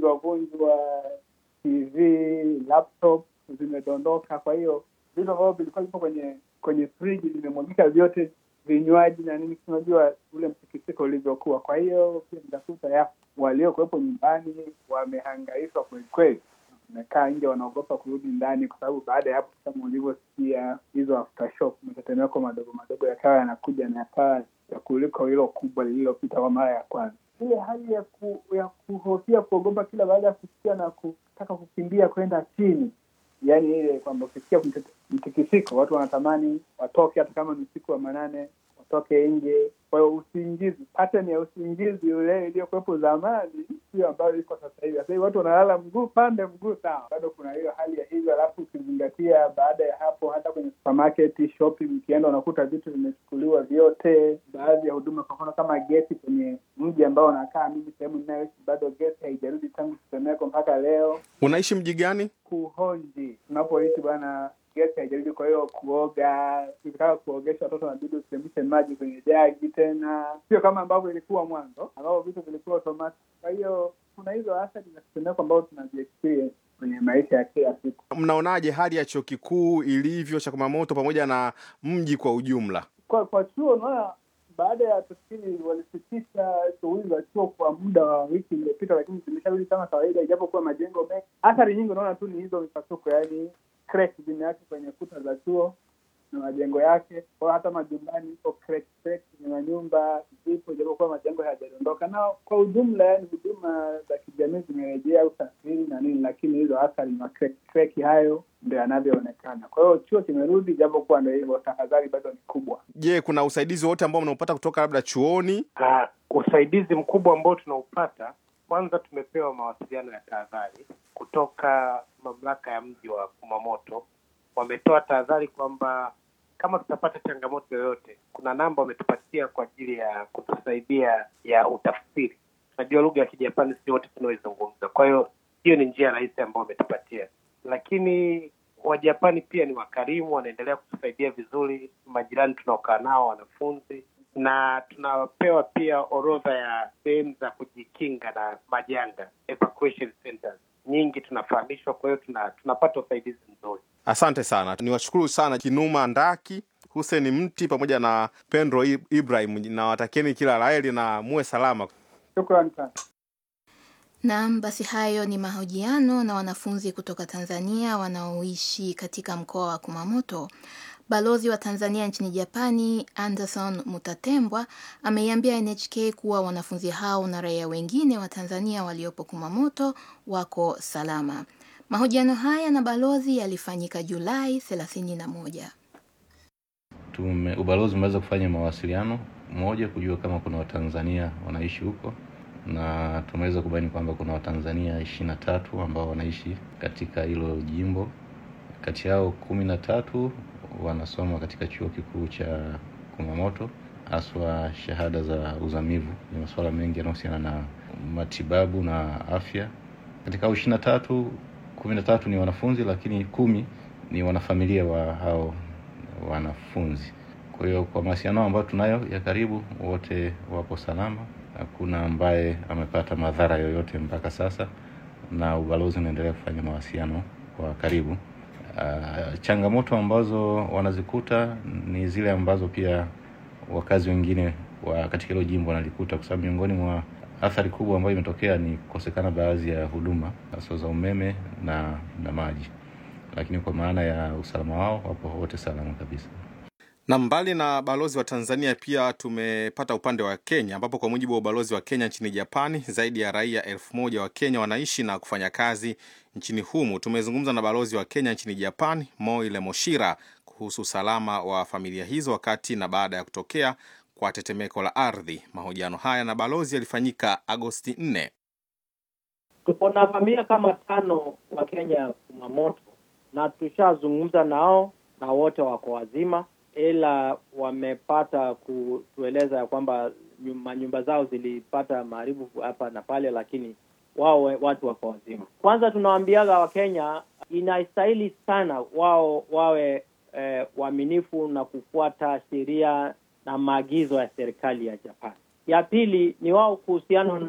vimevunjwa vunjwa, TV, laptop zimedondoka. Kwa hiyo vitu ambavyo vilikuwa vipo kwenye kwenye friji vimemwagika vyote, vinywaji na nini, unajua ule mtikisiko ulivyokuwa. Kwa hiyo pia nitakuta ya waliokuwepo nyumbani wamehangaishwa kwelikweli, wamekaa nje, wanaogopa kurudi ndani, kwa sababu baada ya hapo, kama ulivyosikia hizo aftershock, matetemeko madogo madogo yakawa yanakuja na yakawa ya kuliko hilo kubwa lililopita kwa mara ya kwanza. Ile hali ya ku, ya kuhofia kuogopa kila baada ya kusikia na kutaka kukimbia kwenda chini, yaani ile kwamba ukisikia mtikisiko watu wanatamani watoke, hata kama ni usiku wa manane watoke nje. Kwa hiyo usingizi, pattern ya usingizi ule iliyokuwepo zamani sio ambayo iko sasa hivi. Sasa hivi watu wanalala mguu pande mguu sawa, bado kuna hiyo hali ya hivyo. Alafu ukizingatia baada ya hapo, hata kwenye supermarket shopping, ukienda unakuta vitu vimechukuliwa vyote. Baadhi ya huduma, kwa mfano kama gesi kwenye mji ambao unakaa mimi, sehemu ninayoishi, bado gesi haijarudi tangu tetemeko mpaka leo. Unaishi mji gani? Kuhonji tunapoishi bwana gesi haijarudi. Kwa hiyo kuoga, ukitaka kuogesha watoto wanabidi usichemshe maji kwenye jagi tena, sio kama ambavyo ilikuwa mwanzo ambapo vitu vilikuwa automatic. Kwa hiyo kuna hizo athari za tetemeko ambazo tunaziexperience kwenye maisha ya kila siku. Mnaonaje hali ya chuo kikuu ilivyo cha Kumamoto pamoja na mji kwa ujumla? Kwa kwa chuo, unaona baada ya tukili walisitisha shughuli za chuo kwa muda wa wiki iliyopita, lakini zimesharudi kama kawaida, ijapokuwa majengo mengi. Athari nyingi unaona tu ni hizo mipasuko, yaani crack zimeacha kwenye kuta za chuo na majengo yake. Kwa hata majumbani iko crack crack kwenye manyumba zipo, ijapokuwa majengo hayajadondoka. Na kwa ujumla, yani huduma za kijamii zimerejea, usafiri na nini, lakini hizo athari na crack crack hayo ndio yanavyoonekana. Kwa hiyo chuo kimerudi, japokuwa ndio hivyo, tahadhari bado ni kubwa. Je, kuna usaidizi wote ambao mnaupata kutoka labda chuoni? Uh, usaidizi mkubwa ambao tunaupata kwanza, tumepewa mawasiliano ya tahadhari kutoka mamlaka ya mji wa Kumamoto. Wametoa tahadhari kwamba kama tutapata changamoto yoyote, kuna namba wametupatia kwa ajili ya kutusaidia ya utafsiri. Tunajua lugha ya Kijapani si wote tunaoizungumza, kwa hiyo hiyo ni njia rahisi ambayo wametupatia. Lakini Wajapani pia ni wakarimu, wanaendelea kutusaidia vizuri, majirani tunaokaa nao, wanafunzi na tunapewa pia orodha ya sehemu za kujikinga na majanga, evacuation centers nyingi tunafahamishwa. Kwa hiyo tuna, tunapata usaidizi mzuri. Asante sana, niwashukuru sana Kinuma Ndaki, Hussein Mti pamoja na Pendro Ibrahim, na watakieni kila laheri na muwe salama. Shukrani sana. Naam, basi hayo ni mahojiano na wanafunzi kutoka Tanzania wanaoishi katika mkoa wa Kumamoto. Balozi wa Tanzania nchini Japani Anderson Mutatembwa ameiambia NHK kuwa wanafunzi hao na raia wengine wa Tanzania waliopo Kumamoto wako salama. Mahojiano haya na balozi yalifanyika Julai 31. Tume, ubalozi umeweza kufanya mawasiliano moja kujua kama kuna Watanzania wanaishi huko na tumeweza kubaini kwamba kuna Watanzania ishirini na tatu ambao wanaishi katika hilo jimbo. Kati yao kumi na tatu wanasoma katika chuo kikuu cha Kumamoto, haswa shahada za uzamivu. Ni masuala mengi yanayohusiana na matibabu na afya. Katika hao ishirini na tatu, kumi na tatu ni wanafunzi, lakini kumi ni wanafamilia wa hao wanafunzi. Kwa hiyo kwa mawasiliano ambayo tunayo ya karibu, wote wapo salama, hakuna ambaye amepata madhara yoyote mpaka sasa, na ubalozi unaendelea kufanya mawasiliano kwa karibu. Uh, changamoto ambazo wanazikuta ni zile ambazo pia wakazi wengine wa katika hilo jimbo wanalikuta, kwa sababu miongoni mwa athari kubwa ambayo imetokea ni kukosekana baadhi ya huduma hasa za umeme na na maji, lakini kwa maana ya usalama wao wapo wote salama kabisa. Na mbali na balozi wa Tanzania pia tumepata upande wa Kenya, ambapo kwa mujibu wa ubalozi wa Kenya nchini Japani, zaidi ya raia elfu moja wa Kenya wanaishi na kufanya kazi nchini humu. Tumezungumza na balozi wa Kenya nchini Japani, Moile Moshira, kuhusu usalama wa familia hizo wakati na baada ya kutokea kwa tetemeko la ardhi. Mahojiano haya na balozi yalifanyika Agosti 4. Tuko na familia kama tano wa Kenya Kumamoto, na tushazungumza nao na wote wako wazima ila wamepata kutueleza ya kwamba manyumba zao zilipata maharibu hapa na pale, lakini wao watu wako wazima. Kwanza tunawaambiaga Wakenya inastahili sana wao wawe eh, waaminifu na kufuata sheria na maagizo ya serikali ya Japan. Ya pili ni wao kuhusiana na